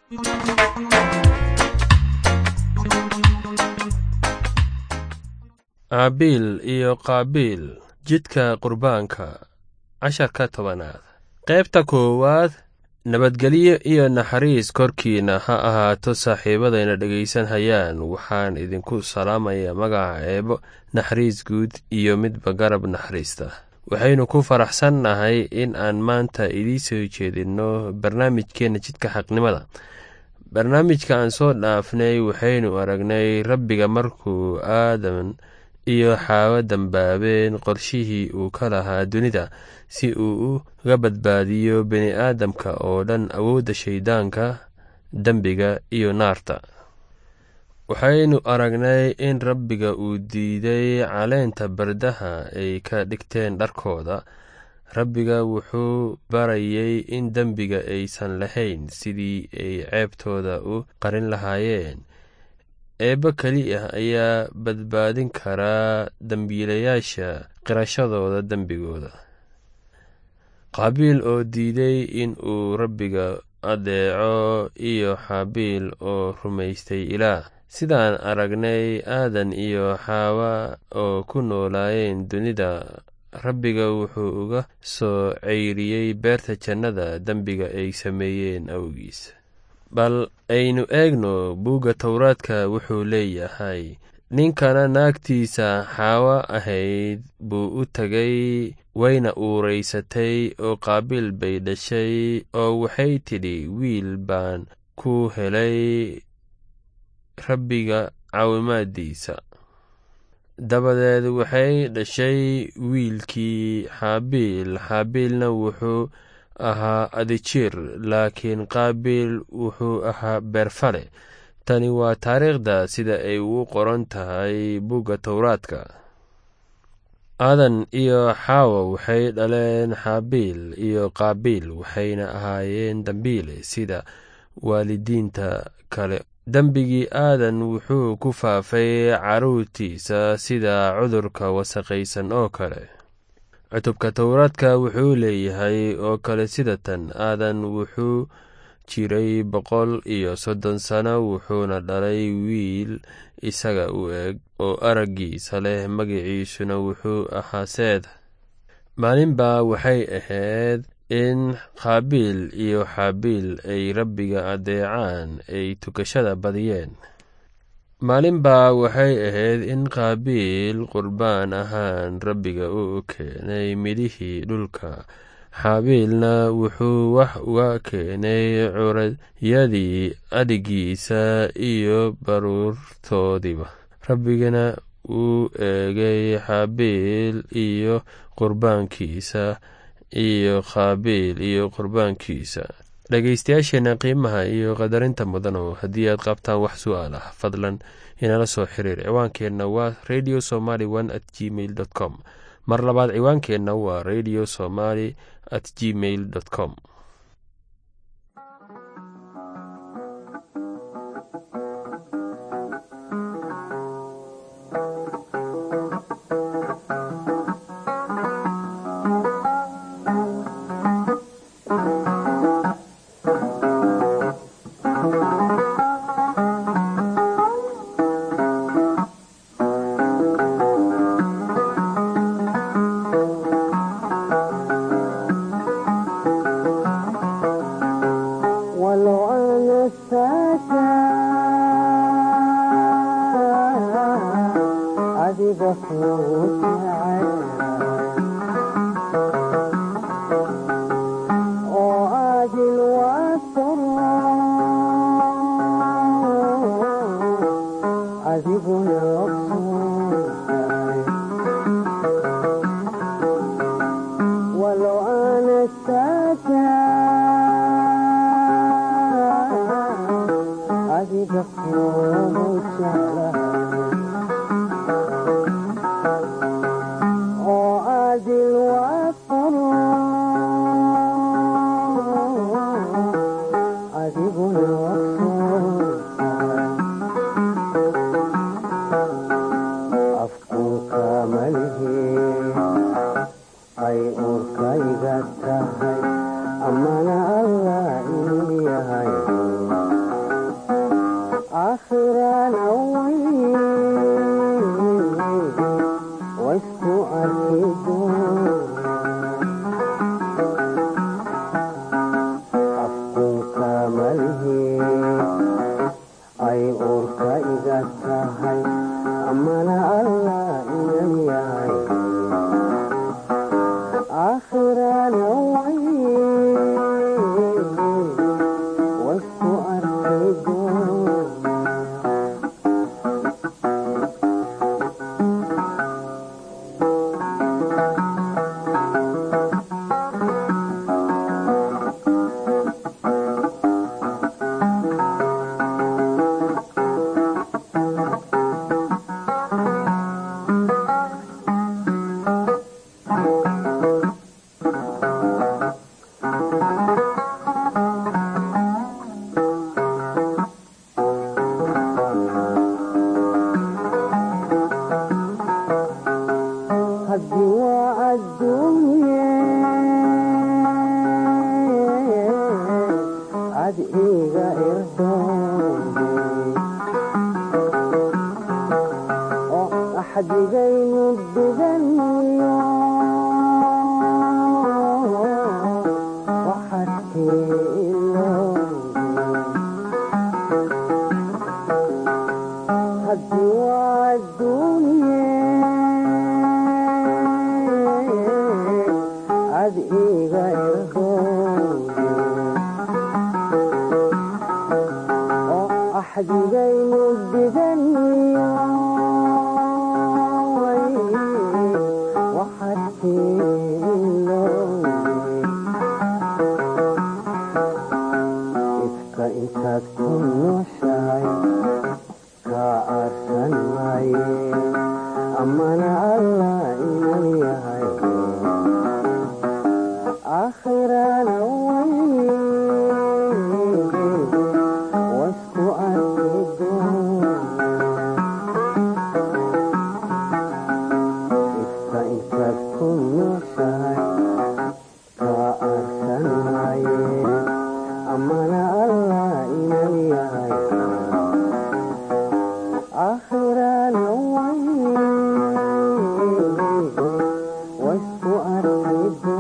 aabiil iyo qaabiil jidka qurbaanka casharka tobanaad qaybta koowaad nabadgelyo iyo naxariis korkiina ha ahaato saaxiibadayna dhegaysan hayaan waxaan idinku salaamayaa magaca eebo naxariis guud iyo midba garab naxariista waxaynu ku faraxsannahay in aan maanta idiin soo jeedinno barnaamijkeenna jidka xaqnimada barnaamijka aan soo dhaafnay waxaynu aragnay rabbiga markuu aadan iyo xaawo dambaabeen qorshihii uu ka lahaa dunida si uu uga badbaadiyo bini aadamka oo dhan awoodda shayddaanka dembiga iyo naarta waxaynu aragnay in rabbiga uu diiday caleenta bardaha ay ka dhigteen dharkooda rabbiga wuxuu barayay in dembiga aysan lahayn sidii ay ceebtooda u qarin lahaayeen eebbo keli ah ayaa badbaadin karaa dembiilayaasha qirashadooda dembigooda qaabiil oo diiday in uu rabbiga adeeco iyo xaabiil oo rumaystay ilaah sidaan aragnay aadan iyo xaawa oo ku noolaayeen dunida rabbiga wuxuu uga soo ceyriyey beerta jannada dembiga ay sameeyeen awgiis bal aynu eegno buugga towraadka wuxuu leeyahay ninkana naagtiisa xaawo ahayd buu u tegay wayna uuraysatay oo qaabiil bay dhashay oo waxay tidhi wiil baan ku helay rabbiga caawimaadiisa dabadeed waxay dhashay wiilkii xaabiil xaabiilna wuxuu ahaa adijir laakiin qaabiil wuxuu ahaa beerfale tani waa taariikhda sida ay ugu qoran tahay bugga towraadka aadan iyo xaawa waxay dhaleen xaabiil iyo qaabiil waxayna ahaayeen dambiile sida waalidiinta kale dembigii aadan wuxuu ku faafay carruurtiisa sida cudurka wasaqaysan oo kale cutubka towraadka wuxuu leeyahay oo kale sida tan aadan wuxuu jiray boqol iyo soddon sano wuxuuna dhalay wiil isaga u eg oo araggiisa leh magiciisuna wuxuu ahaa seed maalinbaa waxay ahayd in qaabiil iyo xaabiil ay rabbiga adeecaan ay tukashada badiyeen maalinbaa waxay ahayd in qaabiil qurbaan ahaan rabbiga u keenay midhihii dhulka xaabiilna wuxuu wax uga keenay curadyadii adhigiisa iyo baruurtoodiiba rabbigana wuu eegay xaabiil iyo qurbaankiisa iyo qaabiil iyo qurbaankiisa dhegaystayaasheena qiimaha iyo qadarinta mudanow haddii aad qabtaan wax su-aal ah fadlan inala soo xiriir ciwaankeenna waa radio somaly one at gmail dot com mar labaad ciwaankeenna waa radio somaly at gmail dot com tahay amana allah inuu yahay intaad ku nooshahay kaa aarsan maaye amana allah inan yahay aakhirana way wasku arki ifka intaad ku nooshahay kaa aarsan maaye amana allah inan yahay aakhirana way wasku arki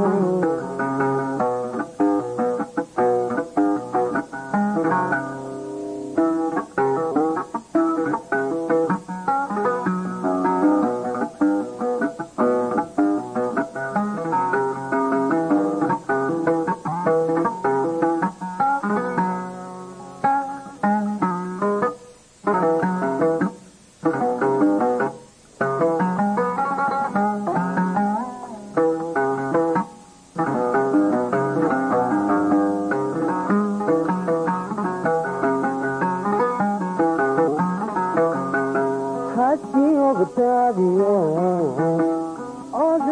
haddii ogdaadiyo od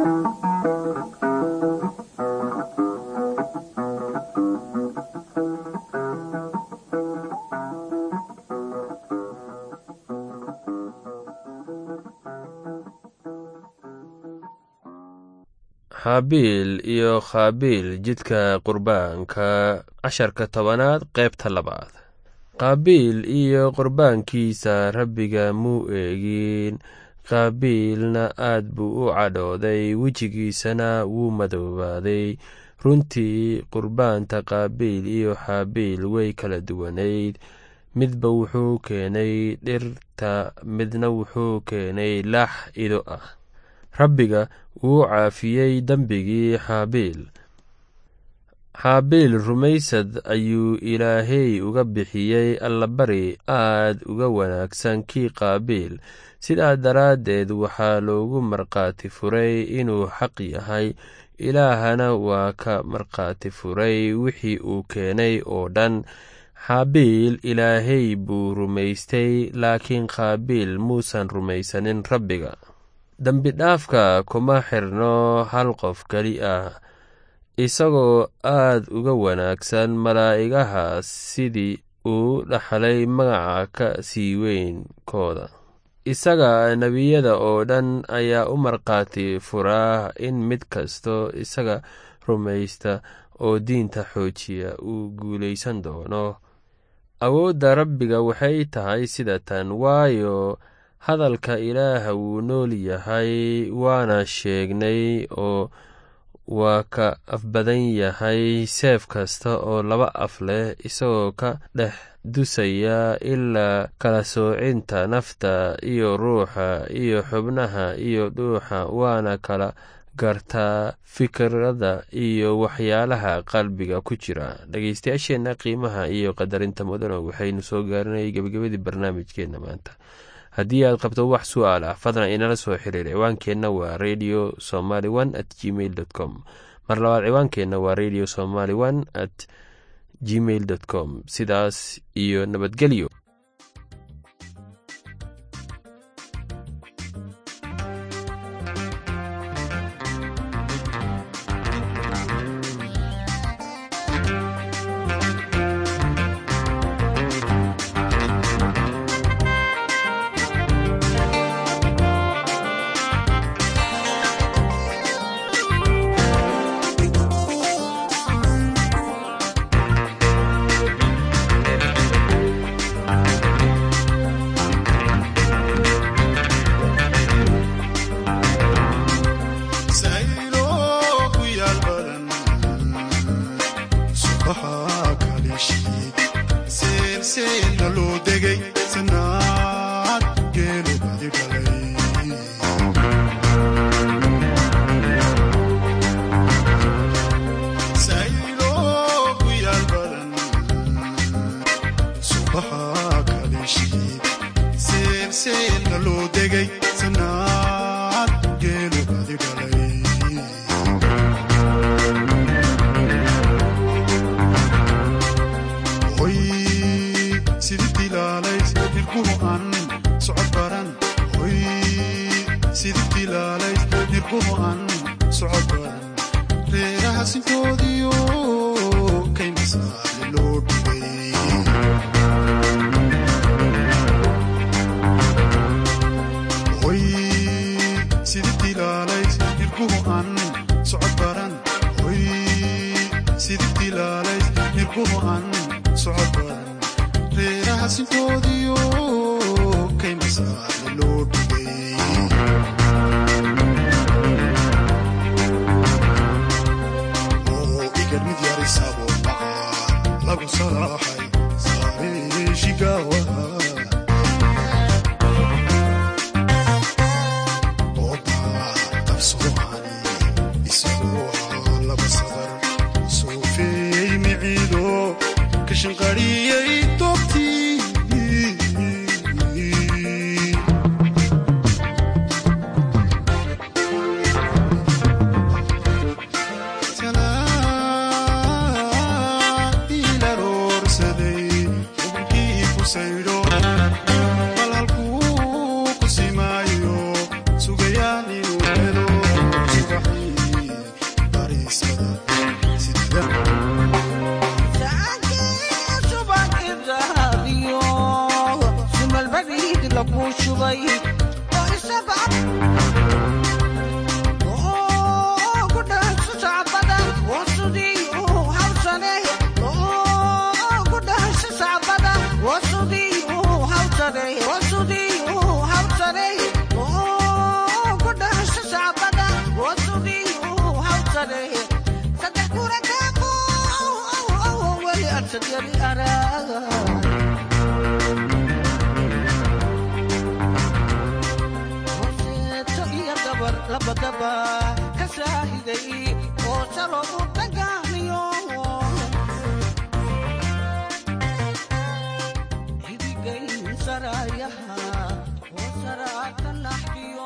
xaabiil iyo khaabiil jidka qurbaanka casharka tobanaad qaybta labaad qaabiil iyo qurbaankiisa rabbiga muu eegin qaabiilna aad buu u cadhooday wejigiisana wuu madoobaaday runtii qurbaanta qaabiil iyo xaabiil way kala duwanayd midba wuxuu keenay dhirta midna wuxuu keenay lax ido ah rabbiga wuu caafiyey dembigii xaabiil xaabiil rumaysad ayuu ilaahey uga bixiyey allabari aad uga wanaagsan kii qaabiil sidaa daraaddeed waxaa loogu markhaati furay inuu xaq yahay ilaahana waa ka markhaati furay wixii uu keenay oo dhan xaabiil ilaahey buu rumaystay laakiin qaabiil muusan rumaysanin rabbiga dembidhaafka kuma xirno hal qof keli ah isagoo aad uga wanaagsan malaa'igaha sidii uu dhaxlay magaca ka sii weynkooda isaga nebiyada oo dhan ayaa u markhaati furaa in mid kasto isaga rumaysta oo diinta xoojiya uu guulaysan doono awoodda rabbiga waxay tahay sida tan waayo hadalka ilaaha wuu nool yahay waana sheegnay oo waa ka afbadan yahay seef kasta oo laba af leh isagoo ka dhex dusaya ilaa kala soocinta nafta iyo ruuxa iyo xubnaha iyo dhuuxa waana kala gartaa fikirada iyo waxyaalaha qalbiga ku jira dhegeystayaasheenna qiimaha iyo qadarinta mudano waxaynu soo gaarinay gebagabadii barnaamijkeenna maanta haddii aad qabto wax su-aal ah fadlan inala soo xiriir ciwaankeenna waa radio somaly one at gmail dot com mar labaad ciwaankeenna waa radio somaly one at gmail dot com sidaas iyo nabadgelyo raashinkoodiyo kaymasaale loo dhigay hoy sidii dilaalays nirkuhu aan socod baran hoy sidii dilaalays nirkuhu aan socod baran reeraha sinkoodiyo kaymasaale loo dhigay oo igar mid yarisabo maca lagu salaaxay saareeshigawa kashanqariyey doobtii ilaroorsaday ubkii ku saydho bal halkuu ku simaayo sugayaan inuu helo subaxii bariisada sidida labadaba ka saahiday oo saro u dagaamiyo xidigayn sarayaha oo saraata naxdiyo